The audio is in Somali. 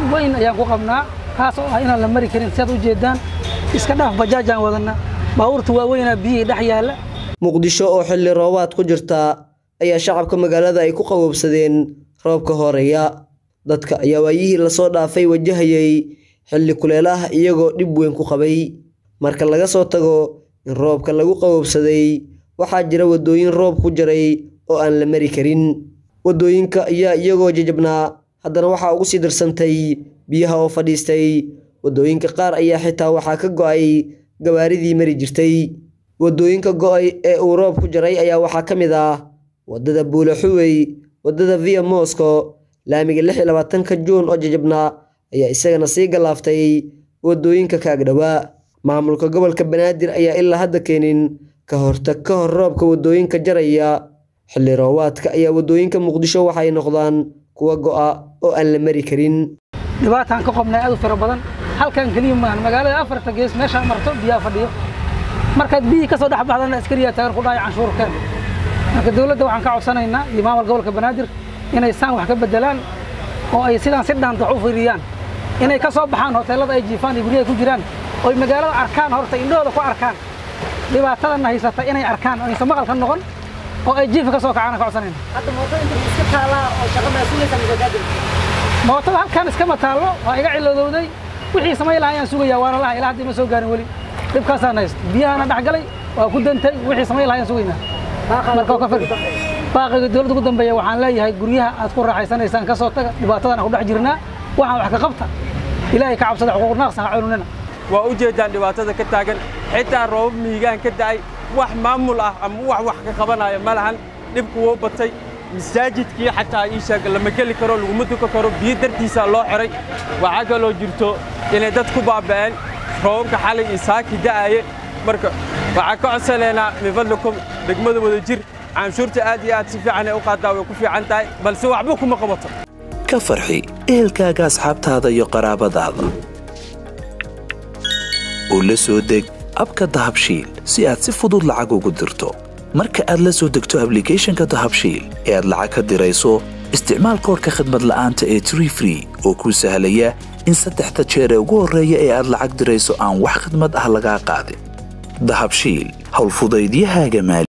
weyn ayaan ku qabnaa kaas oo ah inaan la mari karin siaad u jeedaan iska dhaaf bajaajaan wadanna baabuurta waaweynaa biyihii dhex yaalla muqdisho oo xilli roobaad ku jirta ayaa shacabka magaalada ay ku qaboobsadeen roobka horeeya dadka ayaa waayihii lasoo dhaafay wajahayay xilli kuleelaha iyagoo dhib weyn ku qabay marka laga soo tago in roobka lagu qaboobsaday waxaa jira waddooyin roob ku jaray oo aan la mari karin waddooyinka ayaa iyagoo jajabnaa haddana waxaa ugu sii darsantay biyaha oo fadhiistay waddooyinka qaar ayaa xitaa waxaa ka go'ay gabaaridii mari jirtay waddooyinka go'ay ee uu roob ku jaray ayaa waxaa ka mid ah waddada buulaxuwey waddada via mosco laamiga lix iyo labaatanka juun oo jajabnaa ayaa isagana sii galaaftay waddooyinka kaagdhowaa maamulka gobolka banaadir ayaa ilaa hadda keenin ka hortag ka hor roobka waddooyinka jaraya xilli roobaadka ayaa waddooyinka muqdisho waxay noqdaan kuwa go'a oo aan la mari karin dhibaataan ka qobnay aad u fara badan halkan keliya maahan magaalada afarta gees meeshaa marto biyaha fadhiyo markaad biyihii ka soo dhex baxdana askariyaa taagan ku dhahaya canshuurkeen marka dowladda waxaan ka codsanaynaa iyo maamulka gobolka banaadir inay saan wax ka beddelaan oo ay sidaan si dhaanta wax u fiiriyaan inay ka soo baxaan hoteellada ay jiifaan iyo guryaha ku jiraan oo ay magaalada arkaan horta indhahooda ku arkaan dhibaatadanna haysata inay arkaan oo aysan maqalka noqon oo ay jiifka ka soo kacaan ka codsanayna mootada halkan iskama taallo waa iga cilladowday wixii samayn lahaa ayaan sugayaa waana laha ilaa hadda ima soo gaarin weli dhibkaasaan haysta biyahana dhex galay waa ku dantay wixii samayn lahaa ayaan sugaynaa marka waa ka fagi baaqiga dowladda ugu dambeeya waxaan leeyahay guryaha aad ku raaxaysanaysaan ka soo taga dhibaatadan ku dhex jirnaa waxaan wax ka qabta ilaahay ka cabsada xuquuq naaqsan ha cununina waa u jeedaan dhibaatada ka taagan xitaa roobab miigaan ka da'ay wax maamul ah ama wax wax ka qabanaya ma lahan dhibku wuu batay masaajidkii xataa ii sheeg lama geli karo laguma duka karo biyo dartiisaa loo xiray waxaa kaloo jirto inay dad ku baaba'een roobabka xalay iyo saaki da'aye marka waxaan ka codsanaynaa min fadlikum degmada wada jir canshuurta aad iyo aad si fiican ay u qaadaa way ku fiican tahay balse waxba kuma qabato ka farxi ehelkaaga asxaabtaada iyo qaraabadaada u la soo deg abka dahabshiil si aad si fudud lacag ugu dirto marka aad la soo degto ablicathonka dahabshiil ee aad lacag ka dirayso isticmaal koorka khadmad la'aanta ee tree free oo kuu sahlaya in saddexda jeer ee ugu horreeya ee aad lacag dirayso aan wax khidmad ah lagaa qaadin dahabshiil howlfudaydiyahaaga maali